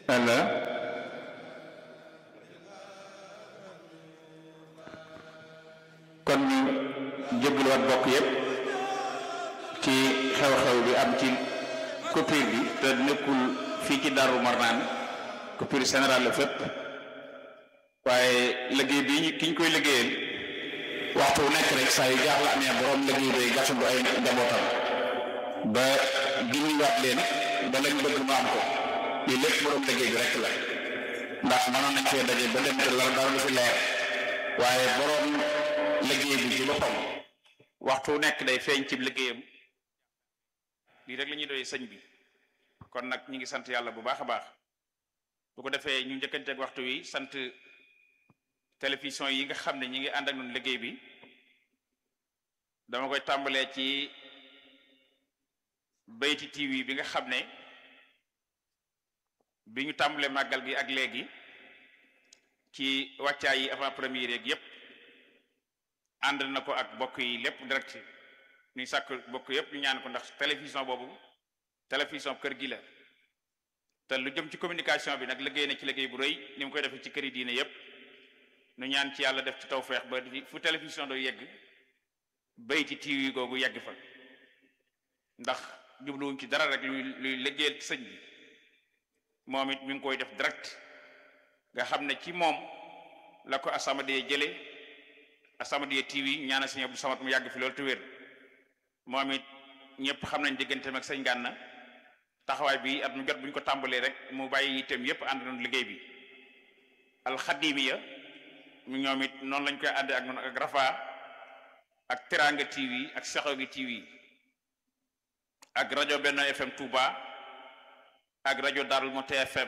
ala kon ñu jéggaluwaat bokk yépp ci xew-xew bi am ci coupure bi te nekkul fii ci Darou Marnaan coupure générale la fépp waaye liggéey bi ñu ki ñu koy liggéeyal waxtu wu nekk rek saa yu jaaxle amee borom liggéey bay gàttandu ay njabootam ba gindiwaat leen ba lañ bëgg mu am ko lii lépp borom liggéey bi rek la ndax mënoon nañ fee daje ba dem te la dara du fi leer waaye borom liggéey bi ci boppam waxtu wu nekk day feeñ ci liggéeyam lii rek la ñuy doy sëñ bi kon nag ñu ngi sant yàlla bu baax a baax bu ko defee ñu njëkkanteeg waxtu wi sant télévision yi nga xam ne ñi ngi ànd ak ñun liggéey bi dama koy tàmbalee ci Bayti TV bi nga xam ne bi ñu tàmbalee màggal gi ak léegi ci wàccaay yi avant première yeeg yépp ànd na ko ak bokk yi lépp direct ñuy sàkk bokk yépp ñu ñaan ko ndax télévision boobu télévision kër gi la te lu jëm ci communication bi nag liggéey na ci liggéey bu rëy ni mu koy defee ci këri diine yépp nu ñaan ci yàlla def ci tawfeex ba fu télévision doo yegg Bayti TV googu yegg fa ndax jubluwuñ ci dara rek luy luy liggéeyal sëñ bi moom it mi ngi koy def direct nga xam ne ci moom la ko As-Samadiyya jële As-Samadiyya TV ñaana sëñ Abdou Samad mu yàgg fi loolu te wér moom it ñëpp xam nañ digganteem ak sëñ Gànna taxawaay bi at mu jot bu ñu ko tàmbalee rek mu bàyyi itam yépp ànd noonu liggéey bi alxadimiya mu ñoom it noonu lañ koy ànd ak noonu ak Rafa ak Teranga TV ak Sexogi TV ak rajo Benno FM Touba ak rajo Darou Moukhty FM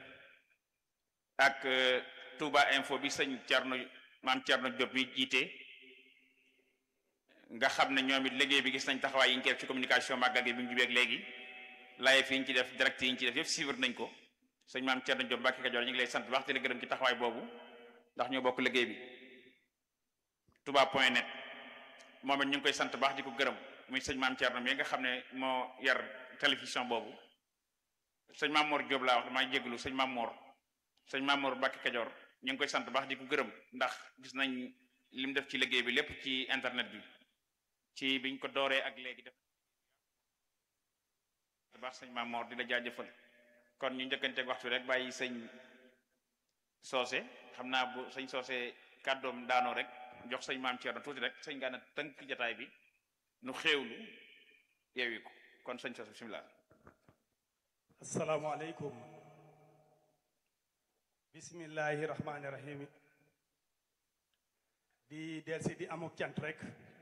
ak Touba Info bi sëñ Thierno maam Thierno Diop mi jiite nga xam ne ñoom it liggéey bi gis nañ taxawaay yi ñu ci def ci communication màggal gi bi mu jubeeg léegi live yi ñu ci def direct yi ñu ci def yëpp suivre nañ ko sëñ maam Thierno Diop Mbacke Kajoor ñu ngi lay sant wax te la gërëm ci taxawaay boobu ndax ñoo bokk liggéey bi touba point net moom it ñu ngi koy sant baax di ko gërëm muy sëñ maam Thierno mi nga xam ne moo yar télévision boobu sëñ maam Mor Diop laa wax damaa jégalu sëñ maam Mor sëñ maam Mor Mbacke Kajoor ñu ngi koy sant baax di ko gërëm ndax gis nañ li mu def ci liggéey bi lépp ci internet bi ci biñ ko dooree ak léegi def baax sëñ maam Mor di la jaajëfal kon ñu njëkkanteeg waxtu rek bàyyi sëñ soose xam naa bu sëñ soose kàddoom daanoo rek jox sëñ maam Thierno tuuti rek sëñ Gana tënk jataay bi nu xéewlu yeewi ko kon sëñ soose bismillah asalaamaaleykum bismillahi rahmaani rahim di delsi di amuk cant rek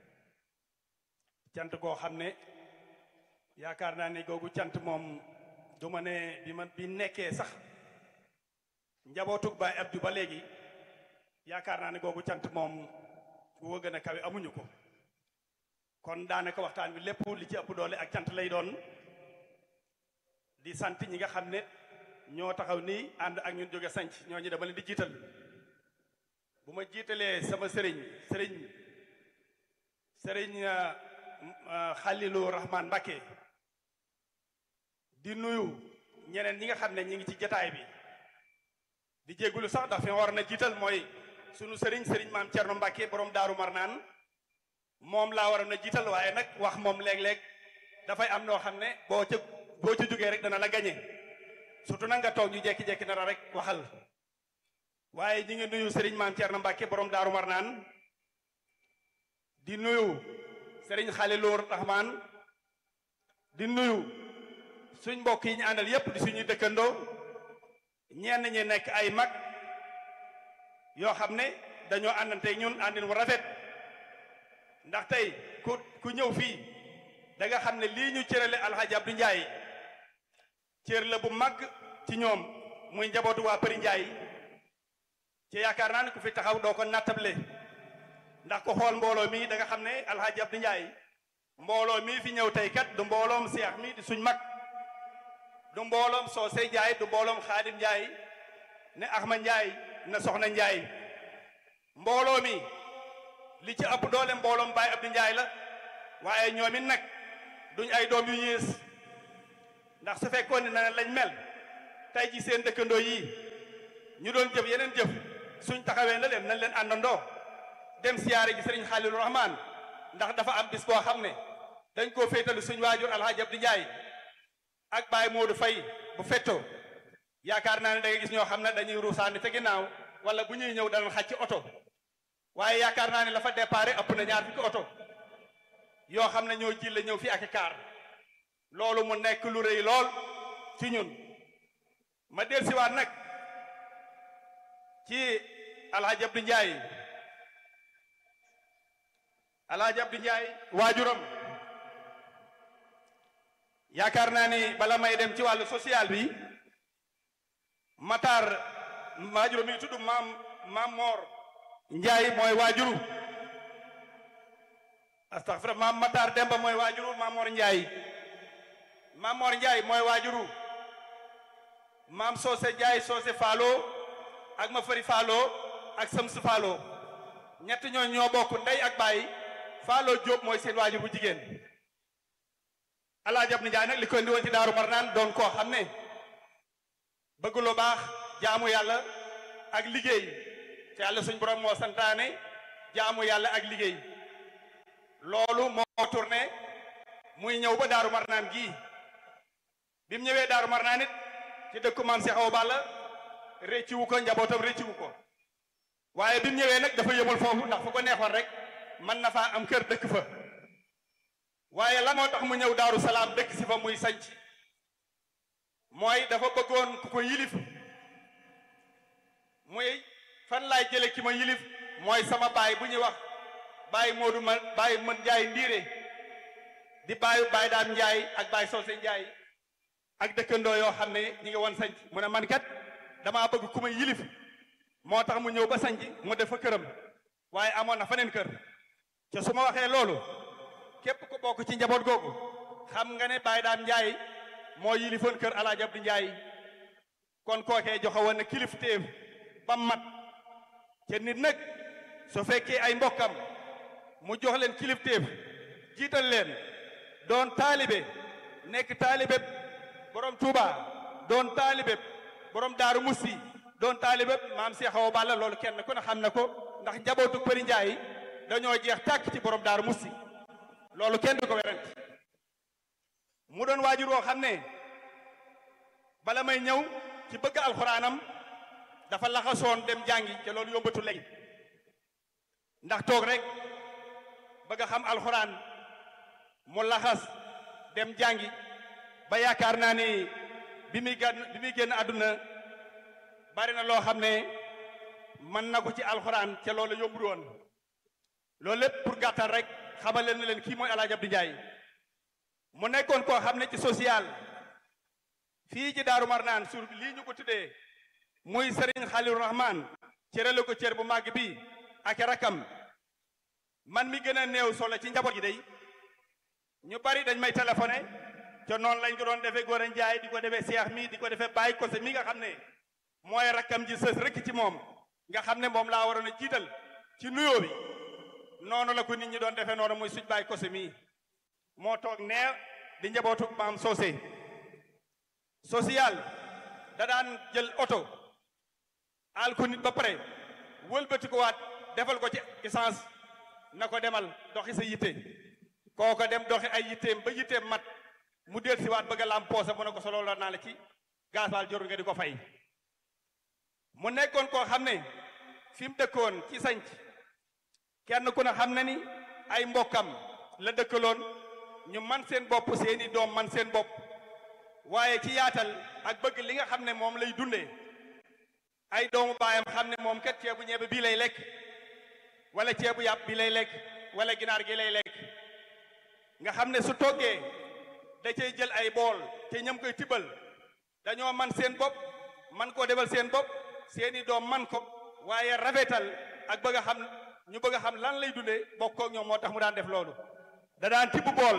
cant goo xam ne yaakaar naa ne googu cant moom du ma ne bi ma bi nekkee sax njabootug baay Abdou ba léegi yaakaar naa ne googu cant moom gu gën a kawe amuñu ko kon daanaka waxtaan bi lépp li ci ëpp doole ak cant lay doon di sant ñi nga xam ne ñoo taxaw nii ànd ak ñun jóge sanc ñooñu dama leen di jiital bu ma jiitalee sama sëriñ sëriñ sëriñ Xalilu Rahman Mbakke di nuyu ñeneen ñi nga xam ne ñi ngi ci jataay bi di jéggulu sax ndax fi ma war na jiital mooy sunu sëriñ sëriñ maam Cerno Mbàkke borom daaru marnaan moom laa waroon a jiital waaye nag wax moom léeg-léeg dafay am noo xam ne boo ca boo ca jógee rek dana la gañe surtout nag nga toog ñu jekki-jekki dara rek waxal waaye ñi ngi nuyu sëriñ maam Cerno Mbàkke borom daaru marnaan di nuyu sëriñ Xalilu Rahman di nuyu suñ mbokk yi ñu àndal yépp di suñuy dëkkandoo ñenn ñi nekk ay mag yoo xam ne dañoo àndante ñun àndin wu rafet ndax tey ku ku ñëw fii da nga xam ne lii ñu cërale alxaaji Abdou Ndiaye cër la bu mag ci ñoom muy njabootu waa Përi Ndiaye ci yaakaar naa ne ku fi taxaw doo ko nattable ndax ko xool mbooloo mi da nga xam ne alxaaji Abdou Ndiaye mbooloo mi fi ñëw tey kat du mbooloom seex mi di suñ mag du mbooloom soose Ndiaye du mbooloom xaadim Ndiaye ne Axma Ndiaye na soxna Ndiaye mbooloo mi li ci ëpp doole mbooloom Baye Abdou Ndiaye la waaye ñoom it nag duñ ay doom yu yées ndax su fekkoon ne na lañ mel tey ji seen dëkkandoo yi ñu doon jëf yeneen jëf suñ taxawee na leen nañ leen àndandoo dem siyaare ji sëriñ Xaalilu Rahmaan ndax dafa am bis boo xam ne dañ koo féetalu suñ waajur alxaaji Abdi Njaay ak Baay Moodu Fay bu fetto yaakaar naa ne da nga gis ñoo xam ne dañuy ruusaani te ginnaaw wala bu ñuy ñëw danañ xàcc oto waaye yaakaar naa ne la fa déparé ëpp na ñaar fukki oto yoo xam ne ñoo jille ñëw fi ak i kaar loolu mu nekk lu rëy lool ci ñun ma del siwaat nag ci alxaaji Abdi Njaay alxaaji Abdi Njaay waajuram yaakaar naa ni bala may dem ci wàllu social bi Matar waajuru mi tudd maam maam Moor Njaay mooy waajuru astaghfirullah maam Matar Demba mooy waajuru maam Moor Njaay maam Moor Njaay mooy waajuru maam Soose Njaay Soose Faalo ak ma fari Faalo ak Sams Faalo ñett ñoo ñoo bokk ndey ak baay Faalo Jóob mooy seen waajur bu jigéen Alaaji Abdu Njaay nag li ko indi woon ci Daaru Marnaan doon koo xam ne bëgg lu baax jaamu yàlla ak liggéey te yàlla suñ borom moo santaane jaamu yàlla ak liggéey loolu moo tourné muy ñëw ba Daaru Marnaan gii bi mu ñëwee Daaru Marnaan it ci dëkku maam Cheikh Awa Balla récciwu ko njabootam récciwu ko waaye bi mu ñëwee nag dafa yëmul foofu ndax fu ko neexoon rek mën na faa am kër dëkk fa waaye la moo tax mu ñëw Daaru Salaam dëkk si fa muy sanc mooy dafa bëggoon ku ko yilif muy fan laay jële ki ma yilif mooy sama baay bu ñuy wax baay Moodu ma baay mën Njaay ndiire di baayu baay daam Njaay ak baay Soose Njaay ak dëkkandoo yoo xam ne ñi ngi woon sanc mu ne man kat damaa bëgg ku ma yilif moo tax mu ñëw ba sanc mu def fa këram waaye amoon na faneen kër te su ma waxee loolu képp ku bokk ci njaboot googu xam nga ne baay daam Njaay moo yilifoon kër Alaaji Abdu Njaay kon kookee joxe woon na kilifteef ba mat te nit nag su fekkee ay mbokkam mu jox leen kilifteef jiital leen doon taalibe nekk taalibe borom Touba doon taalibe borom Daaru Musti doon taalibe maam Cheikh Awa Balla loolu kenn ku ne xam na ko ndax njabootu Përi Njaay dañoo jeex tàkk ci borom Daaru Musti loolu kenn du ko werante mu doon waajur woo xam ne bala may ñëw ci bëgg alxuraanam dafa laxasoon dem jàngi te loolu yombatu léegi ndax toog rek bëgg a xam alxuraan mu laxas dem jàngi ba yaakaar naa ni bi muy gàn bi muy génn àdduna bari na loo xam ne mën na ko ci alxuraan te loolu yombul woon loolu lépp pour gàttal rek xamal leen ne leen kii mooy Alaaji Abdu Njaay mu nekkoon koo xam ne ci social fii ci Daaru Marnaan sur lii ñu ko tuddee muy Serigne Xalilu Rahman cërale ko cër bu màgg bi ak rakam man mi gën a néew solo ci njaboot gi day ñu bari dañ may téléphoné te noonu lañ ko doon defee Gora Njaay di ko defee Seex mi di ko defee Baay Kose mi nga xam ne mooy rakam ji sës rek ci moom nga xam ne moom laa waroon a jiital ci nuyoo bi noonu la ko nit ñi doon defee noonu muy suñ Baay Kose mii moo toog nee di njabootu maam soosé social da daan jël oto al ko nit ba pare wëlbati ko waat defal ko ci essence na ko demal doxi sa yitte kooko dem doxi ay yitteem ba yitteem mat mu del si waat bëgg a lam poosa mu ne ko solo la naa la ci gasoil jorul nga di ko fay mu nekkoon koo xam ne fi mu dëkkoon ci sanc kenn ku ne xam na ni ay mbokkam la dëkkaloon ñu man seen bopp seeni doom man seen bopp waaye ci yaatal ak bëgg li nga xam ne moom lay dundee ay doomu baayam xam ne moom kat ceebu ñebe bii lay lekk wala ceebu yàpp bi lay lekk wala ginaar gi lay lekk nga xam ne su toggee da cay jël ay bool te ñam koy tibbal dañoo man seen bopp man koo defal seen bopp seeni doom man ko waaye rafetal ak bëgg a xam ñu bëgg a xam lan lay dundee bokkoo ak ñoom moo tax mu daan def loolu da daan tibb bool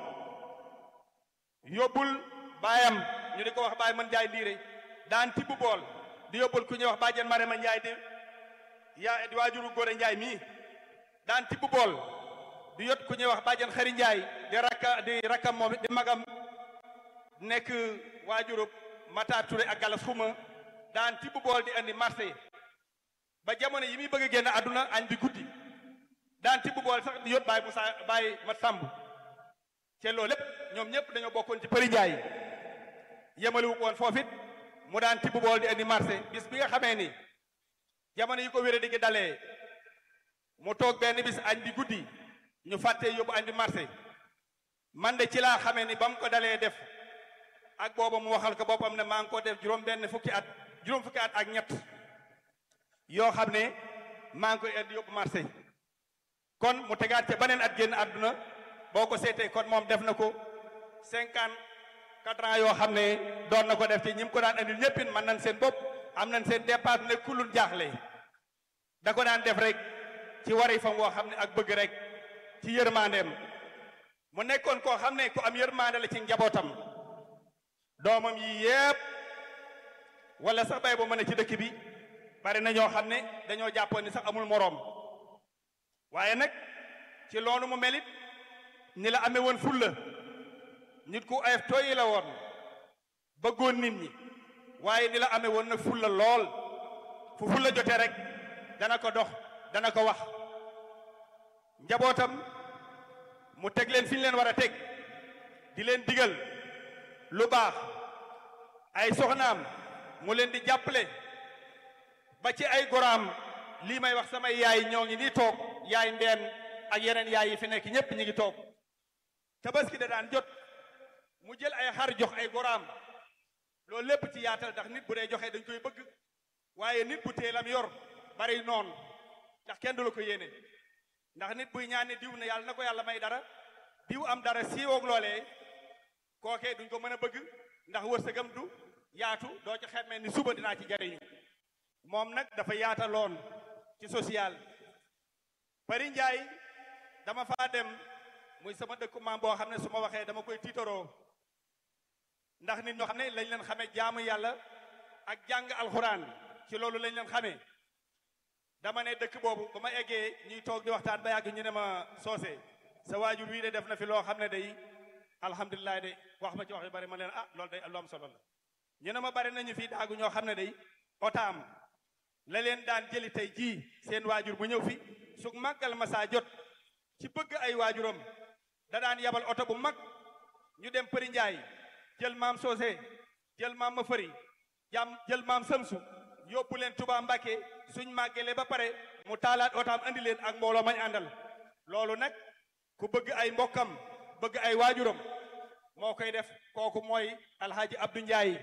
yóbbul baayam ñu di ko wax baay man njaay ndiire daan tibb bool di yóbbul ku ñuy wax bàjjen Marema Njaay di yaa di waajuru góore Njaay mii daan tibb bool di yot ku ñuy wax bàjjen xari Njaay di rakka di rakkam moom di magam nekk waajuru Mata Touré ak Galas Xuma daan tibb bool di andi marché ba jamono yi muy bëgg a génn àdduna añ bi guddi daan tibb bool sax di yót Baye Moussa Baye Mat Samb te loolu lépp ñoom ñëpp dañoo bokkoon ci Përi Njaay yemaliwu ko woon foofit mu daan tibb bool di andi marché bis bi nga xamee ni jamono yi ko wéré di gi dalee mu toog benn bis añ bi guddi ñu fàtte yóbbu añ bi marché man de ci laa xamee ni ba mu ko dalee def ak booba mu waxal ko boppam ne maa ngi ko def juróom benn fukki at juróom fukki at ak ñett yoo xam ne maa ngi koy indi yóbbu marché kon mu tegaat ca beneen at génn àdduna boo ko seetee kon moom def na ko cinquante quatre ans yoo xam ne doon na ko def ci ñi mu ko daan andil ñëppin man nañ seen bopp am nañ seen dépasse ne kulul jaaxle da ko daan def rek ci wari fam woo xam ne ak bëgg rek ci yërmandeem mu nekkoon koo xam ne ku am yërmande la ci njabootam doomam yi yépp wala sax bay ba mën a ci dëkk bi bari na ñoo xam ne dañoo jàppoon ni sax amul moroom waaye nag ci loolu mu melit ni la amee woon fulla nit ku ayef tooyi la woon bëggoon nit ñi waaye ni la amee woon nag fulla lool fu fulla jotee rek dana ko dox dana ko wax njabootam mu teg leen fi ñu leen war a teg di leen digal lu baax ay soxnaam mu leen di jàppale ba ci ay goraam lii may wax samay yaay ñoo ngi nii toog yaay ndeen ak yeneen yaay yi fi nekk ñépp ñi ngi toog tabaski da daan jot mu jël ay xar jox ay goraam loolu lépp ci yaatal ndax nit bu dee joxe dañ koy bëgg waaye nit bu teelam yor bari noonu ndax kenn du la ko yéene ndax nit buy ñaane diw ne yàlla na ko yàlla may dara diw am dara siiwoog loolee kookee duñ ko mën a bëgg ndax wërsëgam du yaatu doo ci xemmee ni suba dinaa ci jariñu moom nag dafa yaataloon ci social Pari Njaay dama faa dem muy sama dëkku maam boo xam ne su ma waxee dama koy tiitaroo ndax nit ñoo xam ne lañ leen xamee jaamu yàlla ak jàng alxuraan ci loolu lañ leen xamee dama ne dëkk boobu ba ma eggee ñuy toog di waxtaan ba yàgg ñu ne ma soose sa waajur wii de def na fi loo xam ne day alhamdulilah de wax ma ci wax yu bari ma leen ah loolu day lu am solo la ñu ne ma bari nañu fi daagu ñoo xam ne day otaam la leen daan jëli tey jii seen waajur bu ñëw fi su màggal ma saa jot ci bëgg ay waajuram da daan yabal oto bu mag ñu dem Përi Njaay jël maam soose jël maam ma fëri jam jël maam sëmsu yóbbu leen Tuubaa Mbàkke suñ màggelee ba pare mu taalaat otaam andi leen ak mbooloo mañ àndal loolu nag ku bëgg ay mbokkam bëgg ay waajuram moo koy def kooku mooy alxaaji Abdou Ndiaye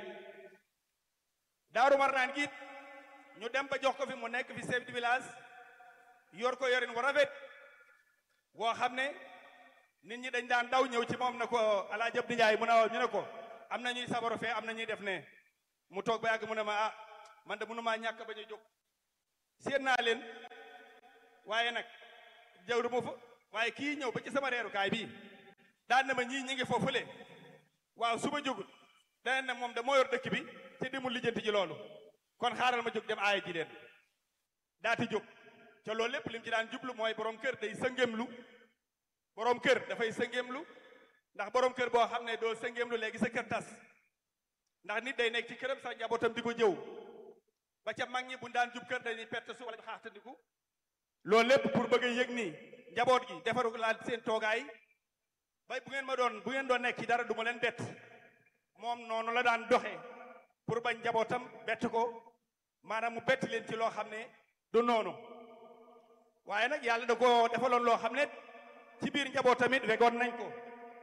daaru marnaan giit ñu dem ba jox ko fi mu nekk fi chef de village yor ko yorin wu rafet woo xam ne nit ñi dañ daan daw ñëw ci moom na ko alxaaji Abdou Ndiaye mu ne ñu ne ko am na ñuy sabaru fee am na ñuy def ne mu toog ba yàgg mu ne ma ah man de mënu maa ñàkk bañ a jóg séen naa leen waaye nag jawru ma fa waaye kii ñëw ba ci sama reerukaay bii daan na ma ñii ñi ngi foofule waaw su ma jógut dana ne moom da moo yor dëkk bi te demul lijjanti ji loolu kon xaaral ma jóg dem aaya ji leen daati jóg ca loolu lépp lim ci daan jublu mooy borom kër day sëngeemlu borom kër dafay sëngeemlu ndax borom kër boo xam ne doo sëngeemlu léegi sa kër tas ndax nit day nekk ci këram sax njabootam di ko jëw ba ca mag ñi bu daan jub kër dañuy perte su wala xaaxtandiku loolu lépp pour bëgg a yëg nii njaboot gi defaru laa seen toogaay bay bu ngeen ma doon bu ngeen doon nekk ci dara du ma leen bett moom noonu la daan doxee pour bañ njabootam bett ko maanaam mu bett leen ci loo xam ne du noonu waaye nag yàlla da ko defaloon loo xam ne ci biir njabootam it wegoon nañ ko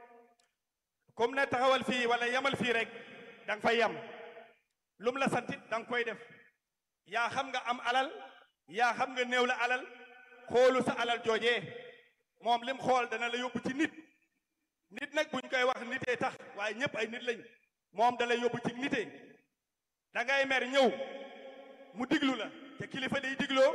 comme ne taxawal fii wala yemal fii rek da nga fay yem lum la santit da nga koy def yaa xam nga am alal yaa xam nga néew la alal xoolu sa alal joojee moom lim xool dana la yóbbu ci nit nit nag buñ koy wax nitee tax waaye ñëpp ay nit lañ moom da lay yóbbu ci nitee da ngay mer ñëw mu diglu la te kilifa day digloo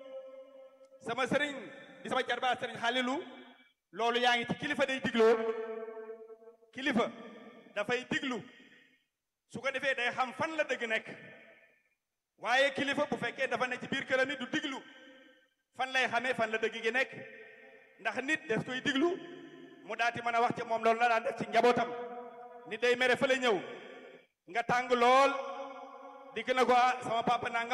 sama sëriñ di sama jarbaa sëriñ xaalilu loolu yaa ngi ci kilifa day digloo kilifa dafay diglu su ko defee day xam fan la dëgg nekk waaye kilifa bu fekkee dafa ne ci biir këram it du diglu fan lay xamee fan la dëgg gi nekk ndax nit des koy diglu mu daati mën a wax ci moom loolu la daan def ci njabootam nit day mere fa la ñëw nga tàng lool dikk na ko ah sama papa nanga